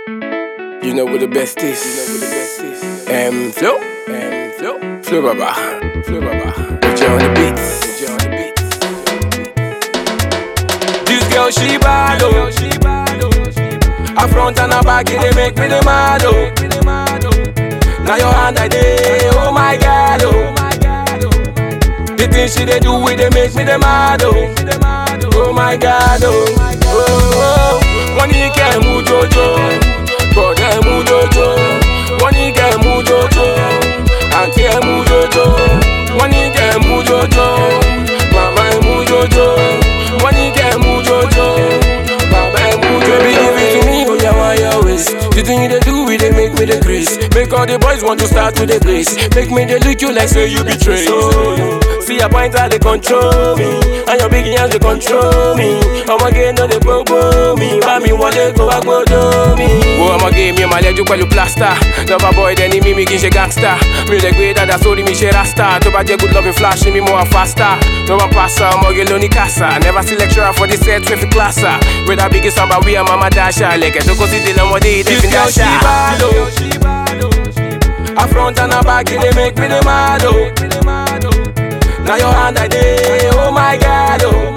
You know what the best is. You know what the best is. M flow. M flow. Flow baba. Flow baba. Put you on the beats. Put you on the beats. This girl she bad oh. Her front and her back it dey make me dey mad oh. Now your hand I dey, oh my god oh. The things she dey do it dey make me dey mad oh. Oh my god oh. Oh oh. Wọ́n ní kẹ́ ẹ̀ mú jojo, bọ̀dẹ̀ ẹ̀ mú jojo. Wọ́n ní kẹ́ ẹ̀ mú jojo, àǹtí ẹ̀ mú jojo. Wọ́n ní kẹ́ ẹ̀ mú jojo, màmá ẹ̀ mú jojo. Wọ́n ní kẹ́ ẹ̀ mú jojo, bàbá ẹ̀ mú jojo. Baby give it to me, oh yeah, why your waist? The thing you dey do, it dey make me dey grace. Make all the boys want to start with the grace. Make me dey look you like say you betray. So, see your point how they control me, and your big hands they control me. Ọmọge no dey gbogbo mi, bá mi wọlé kó wá gbódò mi. Wo ọmọge mi ò máa lẹ́jú pẹ̀lú plaster. Lọ́ba boy dẹni mímí kì í ṣe gangster. Mi ò lè gbé dada sórí mi ṣe rasta. Tó bá jẹ́ good loving flash mi mo wà faster. Tó bá pàṣà ọmọge ló ní kásá. Never see lecturer for this set wey fi classa. Whether big samba we and mama dasha. Lẹ̀kẹ̀ tó kó sí délé ọmọdé yìí dé fi dasha. Her front and her back, it dey make me dey mad oh. Now your hand I dey, oh my god oh.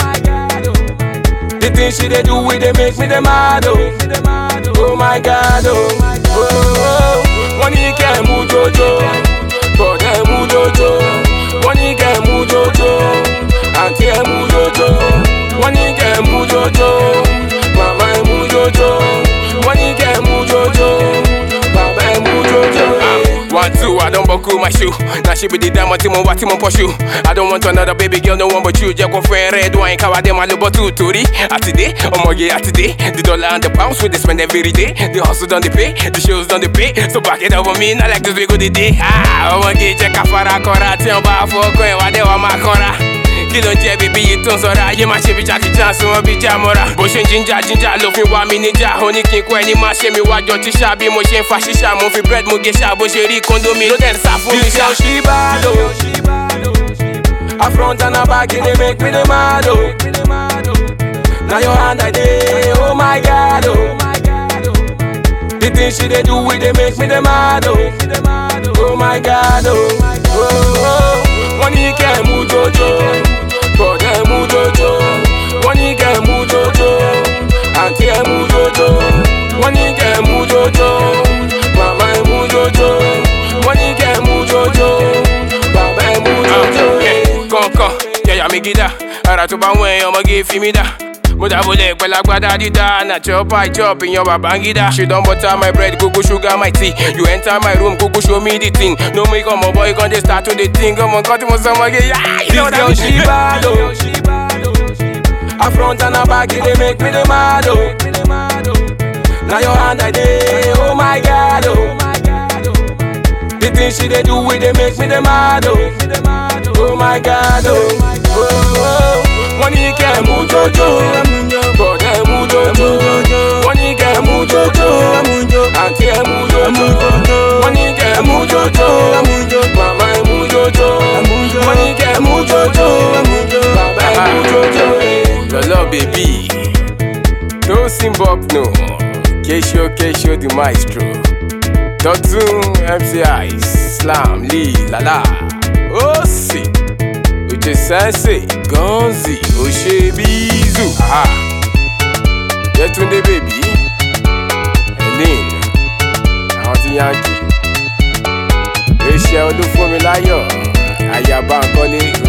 The things she dey do, it dey make me dey mad oh. Oh my god oh. Oh oh. Wọ́n ní kẹ́ ẹ̀ mú jojo, bọ̀dẹ̀ ẹ̀ mú jojo. Wọ́n ní kẹ́ ẹ̀ mú jojo, àǹtí ẹ̀ mú jojo. Wọ́n ní kẹ́ ẹ̀ mú jojo, màmá ẹ̀ mú jojo. Wọ́n ní kẹ́ ẹ̀ mú jojo, bàbá ẹ̀ mú jojo. One, two, I don't buckle my shoe. Now she be the diamond team on what team on pursue. I don't want another baby girl, no one but you. Jack friend red wine, cover them all over two, Tori. Today, oh my yeah, today. The dollar and the pounds we they spend every day. The hustle done the pay, the shows done the pay. So back it up on me, not like this we go the day. Ah, oh my yeah, check a fara kora, tiyan ba foko, and what they want my kora. kí ló ń jẹ́ bíbí yìí tó ń sọ̀rọ̀ ayé má ṣe bí jàkíjà sí wọn bí jámọ́ra. bó ṣe ń jíjà jíjà ló fi wá mi níjà ó ní kí n kó ẹni má ṣe mi wájọ tíṣà bí mo ṣe ń fa ṣíṣà mo fi bread mo gé ṣá bó ṣe rí kóńdó mi ló dẹ̀ ń sá fún mi ṣá. ṣí bá lò her front and her back it dey make me dey mad o. na your hand I dey oh my god o. the things she dey do it dey make me dey mad o. oh my god o. Oh, oh. wọ́n ní kẹ́ ẹ̀ mú jojo bọ̀dẹ̀ ẹ̀ mú jojo wọ́n ní kẹ́ ẹ̀ mú jojo àǹtí ẹ̀ mú jojo wọ́n ní kẹ́ ẹ̀ mú jojo màmá ẹ̀ mú jojo wọ́n ní kẹ́ ẹ̀ mú jojo bàbá ẹ̀ mú jojo. kọ̀ọ̀kan yẹ̀yà mi gídà ara tó bá wọ̀ ẹ̀yàn ọmọge fi mí dà mo dábòlẹ̀ pẹ̀lú agbádá dídá na chop i chop ìyan babangida she don butter my bread gogo sugar my tea you enter my room gogo show me the thing no make ọmọ boy kan dey start to dey think ọmọ nǹkan tí mo sọ ọmọge yá you know that me. she bad o her front and her back e dey make me dey mad o na your hand i dey oh my god o the things she dey do e dey make me dey mad o oh my god o. Oh, oh. wọ́n ní kẹ́ ẹ̀ mú jojo bọ̀dẹ̀ ẹ̀ mú jojo wọ́n ní kẹ́ ẹ̀ mú jojo àǹtí ẹ̀ mú jojo wọ́n ní kẹ́ ẹ̀ mú jojo màmá ẹ̀ mú jojo wọ́n ní kẹ́ ẹ̀ mú jojo bàbá ẹ̀ mú jojo. lọ́lọ́ bèbí no simbop no kesho kesho the maestro dọ́tún mci slam lee lala ó sì. Uche Sensei, Gonzi, Oshebizu, aha. Yetunde baby, Helen, àwọn ti Yankee. Rachel Olúfúnmiláyọ̀, Ayaba Nkọ́lé,